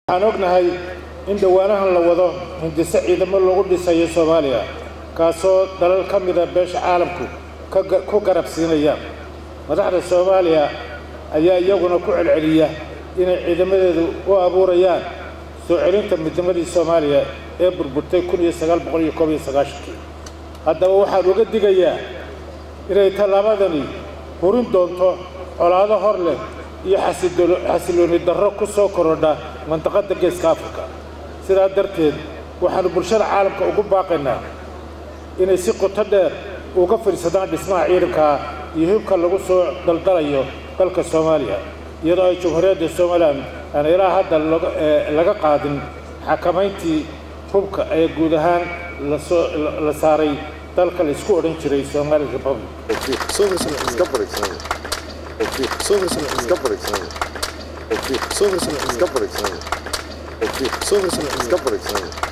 waxaan ognahay in dhowaanahan la wado hindise ciidamo lagu dhisayo soomaaliya kaasoo dalal ka mida beesha caalamku ku garab siinaya madaxda soomaaliya ayaa iyaguna ku celceliya inay ciidamadeedu u abuurayaan soo celinta midnimadii soomaaliya ee burburtay kii haddaba waxaan uga digayaa inay tallaabadani hurin doonto colaado hor leh iyo xasilooni darro ku soo korodha mandaqadda geeska afrika sidaa darteed waxaannu bulshada caalamka ugu baaqaynaa inay si qoto dheer uga fadhiisadaan dhismaha ciidankaa iyo hubka lagu soo daldalayo dalka soomaaliya iyadoo ay jumhuuriyadda somalilan aan ilaa hadda laga qaadin xakamayntii hubka ee guud ahaan la saaray dalka la isku odhan jiray somali republic Iska barig